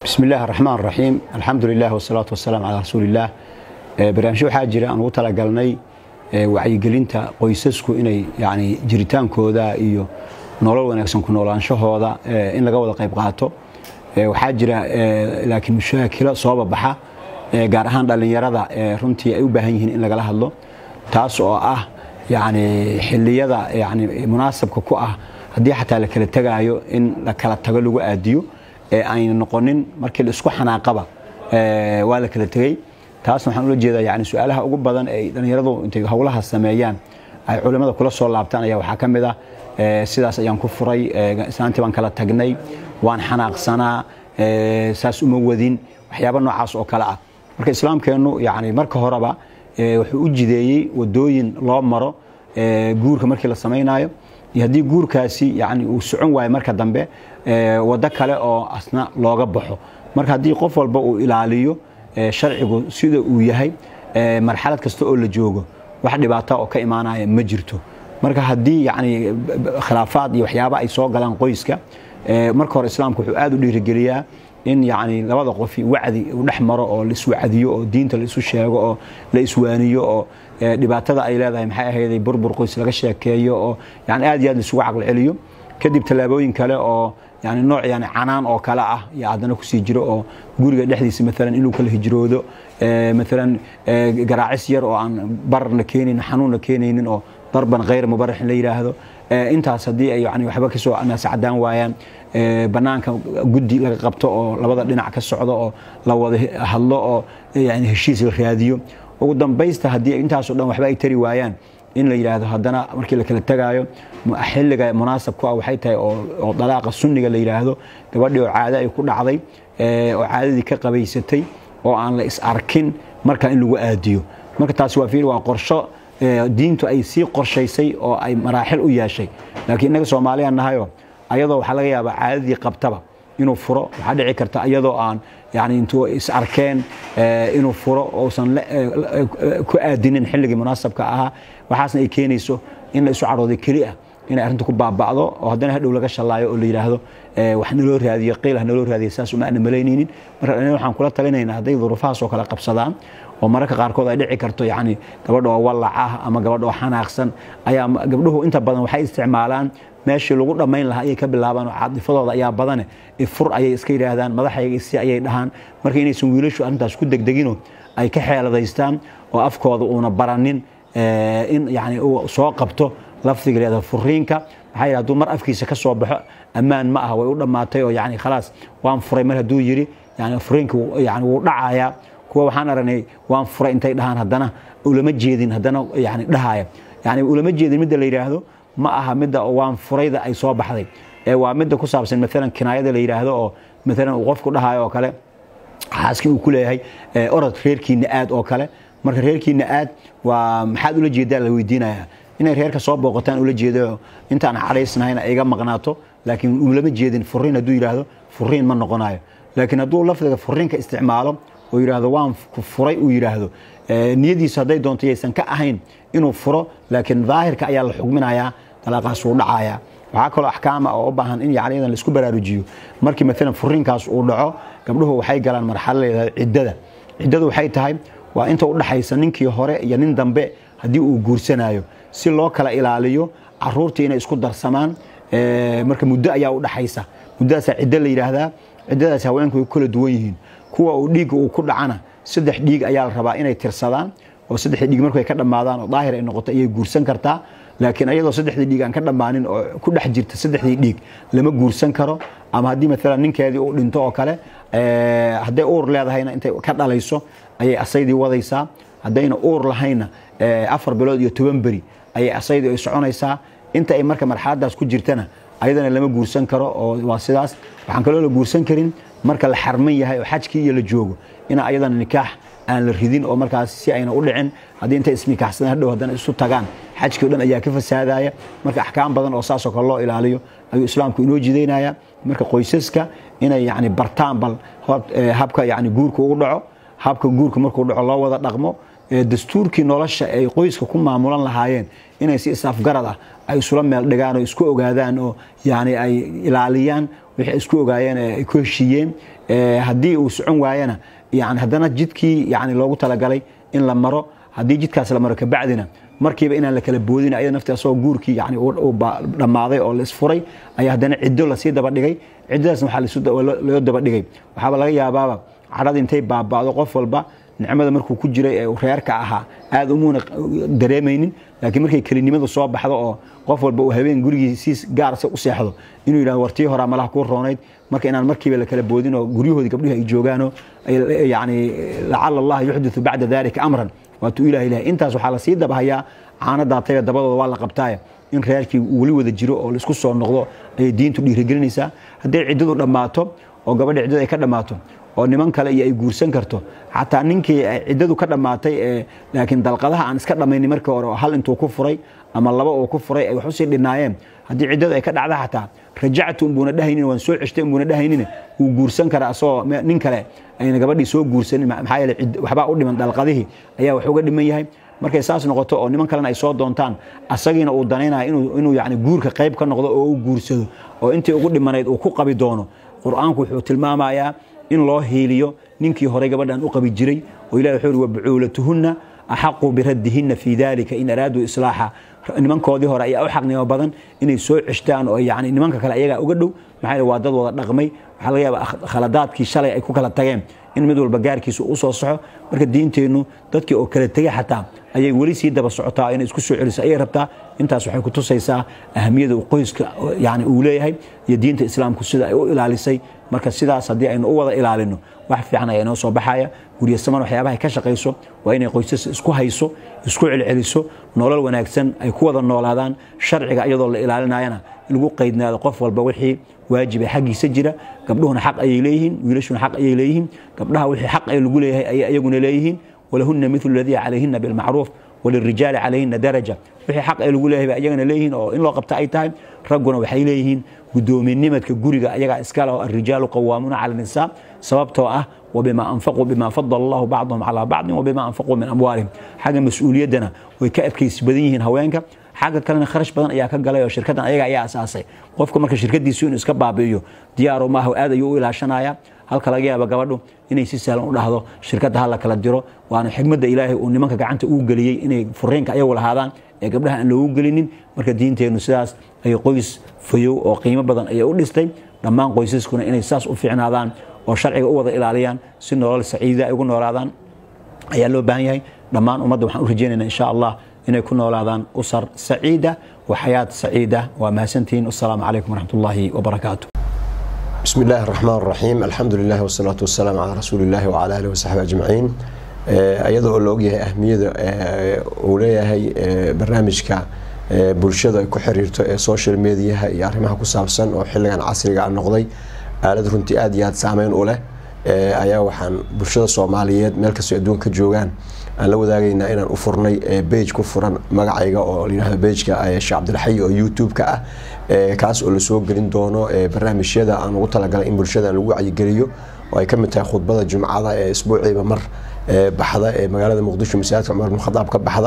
bismi illaahi araxmaan raxiim alxamdu lilah wasalaatu wasalaam calaa rasuuliillaah barnaamijyo waxaa jira aan ugu talagalnay wacyigelinta qoysasku inay yani jiritaankooda iyo nolol wanaagsan ku noolaanshahooda in laga wada qayb qaato waxaa jira laakiin mushaakilo soo babaxa gaar ahaan dhallinyarada runtii ay u baahan yihiin in lagala hadlo taas oo ah yani xiliyada yani munaasabka ku ah haddii xataa la kala tegaayo in la kala tago lagu aadiyo ee ayna noqonin markii la isku xanaaqaba waa la kala tegey taasna waxaan ula jeedaa yani su-aalaha ugu badan ay dhallinyaradu intay howlaha sameeyaan ay culimmada kula soo laabtaan ayaa waxaa ka mid ah sidaas ayaan ku furay islaantii baan kala tagnay waan xanaaqsanaa saas uma wadin waxyaaba noocaas oo kale ah marka islaamkeennu yani marka horeba wuxuu u jideeyey wadooyin loo maro guurka markii la samaynayo iyo haddii guurkaasi yani uu socon waayo marka dambe waddo kale oo asna looga baxo marka haddii qof walba uu ilaaliyo sharcigu sida uu yahay marxalad kasta oo la joogo wax dhibaata oo ka imaanaya ma jirto marka haddii yani khilaafaad iyo waxyaaba ay soo galaan qoyska marka hore islaamku wuxuu aad u dhiirigeliyaa in yani labada qofi wacdi uu dhex maro oo laiswacdiyo oo diinta laisu sheego oo la iswaaniyo oo dhibaatada ay leedahay maxay ahayday burbur qoys laga sheekeeyo oo yani aad iyo aad laisugu caqli celiyo kadib tallaabooyin kale oo yani nooc yani canaan oo kale ah iyo haddana kusii jiro oo guriga dhexdiisa maalan inuu kala hijroodo maalan garaacis yar oo aan bararna keenaynin xanuunna keenaynin oo darban khayr mubaraxin la yidhaahdo intaas haddii ay yani waxba kasoo naascadaan waayaan banaanka guddi laga qabto oo labada dhinac ka socdo oo la wada hadlo oo yani heshiis la raadiyo ugu dambaysta haddii intaasoo dhan waxba ay tari waayaan in la yidhaahdo haddana markii la kala tegaayo xilliga munaasab ku ah waxay tahay oo dalaaqa sunniga la yidhaahdo gabadhii oo caado ay ku dhacday oo caadadii ka qabaysatay oo aan la is arkin markaa in lagu aadiyo marka taasi waa fiir waa qorsho diintu ay sii qorshaysay oo ay maraaxil u yeeshay laakiin innaga soomaaliyaan nahayo ayadoo waxaa laga yaabaa caadadii qabtaba inuu furo waxaa dhici karta ayadoo aan yani intuu is arkeen inuu furo uusan ku aadinin xilligii munaasabka ahaa waxaasna ay keenayso in la isu cadhooday keli ah inay arrinta ku baaba'do oo haddana hadhow laga shallaayo oo la yidhaahdo wax naloo raadiyo qiil ha naloo raadiyo saas uma ana malaynaynin marka dhalin waxaan kula talinaynaa hadday duruufahaas oo kale qabsadaan oo mararka qaarkood ay dhici karto yani gabadha oo wallac ah ama gabadha oo xanaaqsan ayaa gabdhuhu inta badan waxay isticmaalaan meeshii lagu dhammayn lahaa ayay ka bilaabaan oo caadifadooda ayaa badane ifur ayay iska yidhaahdaan madaxayga isi ayay dhahaan marka inaysan wiilashu arrintaas ku degdegino ay ka xeeladaystaan oo afkooda uuna baranin in yani uu soo qabto lafdiga leeda furiinka maxaa yidhi hadduu mar afkiisa ka soo baxo ammaan ma aha way u dhammaatay oo yani khalaas waan furay mar hadduu yidhi yani furiinka yani wuu dhacayaa kuwa waxaan aragnay waan furay intay dhahaan haddana ulama jeedin haddana yani dhahaya yani ulama jeedin midda la yidhaahdo ma aha midda waan furayda ay soo baxday ee waa midda ku saabsan maalan kinaayada la yidhaahdo oo maalan uu qofku dhahayo oo kale xaaskii uu ku leeyahay orod reerkiina aad oo kale marka reerkiina aad waa maxaad ula jeedaa la weydiinaya inay reerka soo booqataan ula jeedo intaan cadhaysnahayna iga maqnaato laakiin ulama jeedin furiin hadduu yidhaahdo furiin ma noqonayo laakiin hadduu lafdiga furiinka isticmaalo oo yidhaahdo waan furay uu yidhaahdo niyadiisu hadday doonto yaysan ka ahayn inuu furo laakiin daahirka ayaa la xugminayaa dalaaqaas wuu dhacayaa waxaa kaloo axkaama oo u baahan in yani iyadan laisku baraarujiyo markii maalan furiinkaas uu dhaco gabdhuhu waxay galaan marxalo leedahay ciddada ciddadu waxay tahay waa inta u dhaxaysa ninkii hore iyo nin dambe haddii uu guursanayo si loo kala ilaaliyo caruurtii inay isku darsamaan marka muddo ayaa u dhaxaysa muddadaasaa ciddo la yidhaahdaa ciddadaas haweenku way ku kala duwan yihiin kuwa uu dhiigga uu ku dhacana saddex dhiig ayaa la rabaa inay tirsadaan oo saddexdii dhiig markay ka dhammaadaan oo daahir ay noqoto ayay guursan kartaa laakiin ayadoo saddexdii dhiig aan ka dhammaanin oo ku dhex jirta saddexdii dhiig lama guursan karo ama haddii maalan ninkeedii uu dhinto oo kale hadday uur leedahayna intay ka dhalayso ayay asaydii wadaysaa haddayna uur lahayna afar bilood iyo toban beri ayay asaydii ay soconaysaa inta ay marka marxaladaas ku jirtana ayadana lama guursan karo oo waa sidaas waxaan kaloo la guursan karin marka la xarman yahay oo xajkii iyo la joogo ina ayadana nikaax aan la ridin oo markaas si ayna u dhicin haddii intay isnikaaxsadaan hadhow haddana isu tagaan xajkii o dhan ayaa ka fasaadaya marka axkaam badan oo saasoo kale loo ilaaliyo ayuu islaamku inoo jidaynaya marka qoysaska inay yani bartaan bal habka yani guurka ugu dhaco habka guurka markuu dhaco loo wada dhaqmo dastuurkii nolosha ay qoyska ku maamulan lahaayeen inay si isaafgarad ah ay isula meel dhigaan oo isku ogaadaan oo yani ay ilaaliyaan wixii isku ogaayeen ay ku heshiiyeen haddii uu socon waayana yani haddana jidkii yani loogu talagalay in la maro haddii jidkaas la maro kabacdina markiiba inaan la kala boodin ayada nafti asagoo guurkii yani dhammaaday oo la isfuray ayaa haddana ciddo lasii dabadhigay ciddadaasna waxaa loo dabadhigay waxaaba laga yaabaaba cadhada intay baaba'do qof walba nicmada markuu ku jiray ee reerka ahaa aad umuuna dareemaynin laakiin markay kelinimadu soo baxdo oo qof walba uu habeen gurigiisiis gaarsa u seexdo inuu yidhahdo wartii horaa malaha kuu roonayd marka inaan markiiba la kala boodin oo guryahoodii gabdhihi ay joogaanoo yani lacala allah yuxditu bacda dalika amran waatuu ilahi ilahay intaas waxaa lasii dabahayaa caano daatayba dabadooda waa la qabtaaya in reerkii weli wada jiro oo laisku soo noqdo ayay diintu dhiirigelinaysaa hadday ciddadu dhammaato oo gabadha ciddada ay ka dhammaato oo niman kale iyo ay guursan karto xataa ninkii ciddadu ka dhammaatay ee laakiin dalqadaha aan iska dhammaynin markii hore oo hal intuu ku furay ama laba uu ku furay ay wax usii dhinaayeen haddii ciddadu ay ka dhacda xataa rajactu unbuuna dhahaynin waan soo ceshtay unbuuna dhahaynin wuu guursan karaa asagoo nin kale ayna gabadhii soo guursanin maxaa yeele waxbaa u dhiman dalqadihii ayaa wax uga dhiman yahay markay saas noqoto oo niman kalena ay soo doontaan asagiina uu danaynaya inuu yani guurka qayb ka noqdo oo uu guursado oo intii ugu dhimanayd uu ku qabi doono qur-aanku wuxuu tilmaamayaa in loo hiiliyo ninkii horey gabadhan u qabi jiray oo ilahi wuxuu uri wabucuulatuhunna axaqu biraddihinna fii dalika in araaduu islaaxa nimankoodii hore ayaa u xaqnimo badan inay soo ceshtaan oo yani nimanka kale ayagaa uga dhow maxaa waa dad wada dhaqmay waxaa laga yaaba khaladaadkii shalay ay ku kala tageen in mid walba gaarkiisa u soo soxo marka diinteennu dadkii oo kala tegay xataa ayay weli sii daba socotaa inay isku soo celiso ayay rabtaa intaas waxay ku tusaysaa ahamiyada uu qoyska yani uu leeyahay iyo diinta islaamku sida ay u ilaalisay marka sidaas haddii aynu u wada ilaalino wax fiican ayaa inoo soo baxaya guryasaman waxyaabahay ka shaqayso waa inay qoysas isku hayso isku celceliso nolol wanaagsan ay ku wada noolaadaan sharciga iyadoo la ilaalinayana lagu qaydnaado qof walba wixii waajiba xaggiisa jira gabdhuhuna xaq ayay leeyihiin wiilashuna xaq ayay leeyihiin gabdhaha wixii xaq ay lagu leeyahay ayay iyaguna leeyihiin walahunna milu ladii calayhina bilmacruuf walirijaali calayhina daraja wixii xaq ay lagu leeyahay ba iyagana leeyihiin oo in loo qabta ay tahay ragguna waxay leeyihiin gudoominimadka guriga ayagaa iskale oo arijaalu qawaamuuna cala nisaa sababtoo ah wbima anfaquu bima fadala allahu bacdahum calaa bacdin wabima anfaquu min amwaalihim xagga mas-uuliyaddana way ka adkaysi badan yihiin haweenka xagga kalena kharash badan ayaa ka galay oo shirkaddan ayaga ayaa asaasay qofka marka shirkadiisu inuu iska baabi'iyo diyaaru maaha aad ayuu u ilaashanaya halka laga yaaba gabadhu inay si sahlan u dhahdo shirkadda ha la kala diro waana xigmadda ilaahay uu nimanka gacanta uu geliyey inay furiinka ayagu lahaadaan ee gabdhaha aan loogu gelinin marka diinteennu sidaas ay qoys fayow oo qiimo badan ayay u dhistay dhammaan qoysaskuna inay saas u fiicnaadaan oo sharciga u wada ilaaliyaan si nolol saciida ay ugu noolaadaan ayaa loo baahan yahay dhammaan ummadda waxaan u rajeynayna insha allah inay ku noolaadaan usar saciida wa xayaat saciida waa mahadsantihiin wasalaamu calaykum waraxmat ullaahi wabarakaatu بسم الله الرحمن الرحيم الحمد لله والصلاة والسلام على رسول الله وعلى آله وصحبه أجمعين iyadoo oo la ogyahay ahmiyada uu leeyahay barnaamijka bulshada ay ku xiriirto ee social mediaha iyo arrimaha ku saabsan oo xilligan casriga a noqday aalad runtii aad iyo aad saameyn u leh ayaa waxaan bulshada soomaaliyeed meel kastoo adduunka joogaan aan la wadaagaynaa inaan u furnay bage ku furan magacayga oo layihahdo bageka sheekh cabdilxayi oo youtube-ka ah kaas oo lasoo gelin doono barnaamijyada aan ugu talagalay in bulshada lagu wacyigeliyo oo ay ka mid tahay khudbada jumcada ee isbuuciiba mar baxda ee magaalada muqdisho masaajidka cumar bin khadaab ka baxda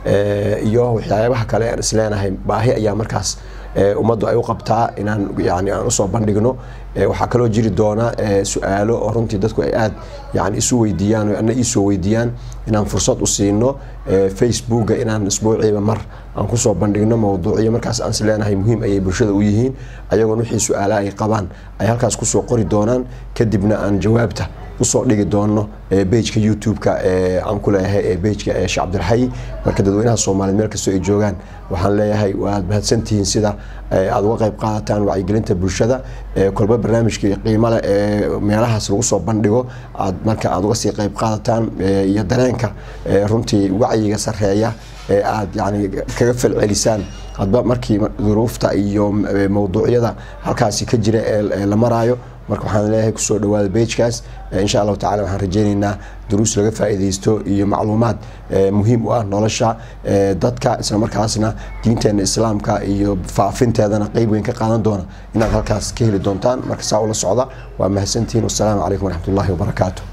iyo waxyaabaha kale aan isleenahay baahi ayaa markaas ummaddu ay u qabtaa inaan yani aan usoo bandhigno waxaa kaloo jiri doona su-aalo oo runtii dadku ay aad yani isu weydiiyaan o ana iisoo weydiiyaan inaan fursad u siino facebooka inaan isbuuciiba mar aan kusoo bandhigno mawduucyo markaas aan isleenahay muhiim ayay bulshada u yihiin ayagoon wixii su-aala ay qabaan ay halkaas kusoo qori doonaan kadibna aan jawaabta usoo dhigi doono bageka youtube-ka aan ku leeyahay bageka sheekh cabdilxayi marka dadweynaha soomaaliyeed meel kastoo ay joogaan waxaan leeyahay waad mahadsantihiin sida aad uga qayb qaadataan wacyigelinta bulshada kolba barnaamijka qiimale ee meelahaas lagu soo bandhigo aad marka aad uga sii qayb qaadataan iyo dareenka runtii wacyiga sareeya ee aad yani kaga falcelisaan hadba markii duruufta iyo mawduucyada halkaasi ka jira ee la maraayo marka waxaan leeyahay kusoo dhawaada bagekaas insha allahu tacala waxaan rajeyneynaa duruus laga faa'iidaysto iyo macluumaad muhiim u ah nolosha dadka isla markaasna diinteena islaamka iyo faafinteedana qeyb weyn ka qaadan doona inaad halkaas ka heli doontaan marka saa ula socda waa mahadsantihiin wasalaamu calaykum waraxmat ullahi wabarakaatu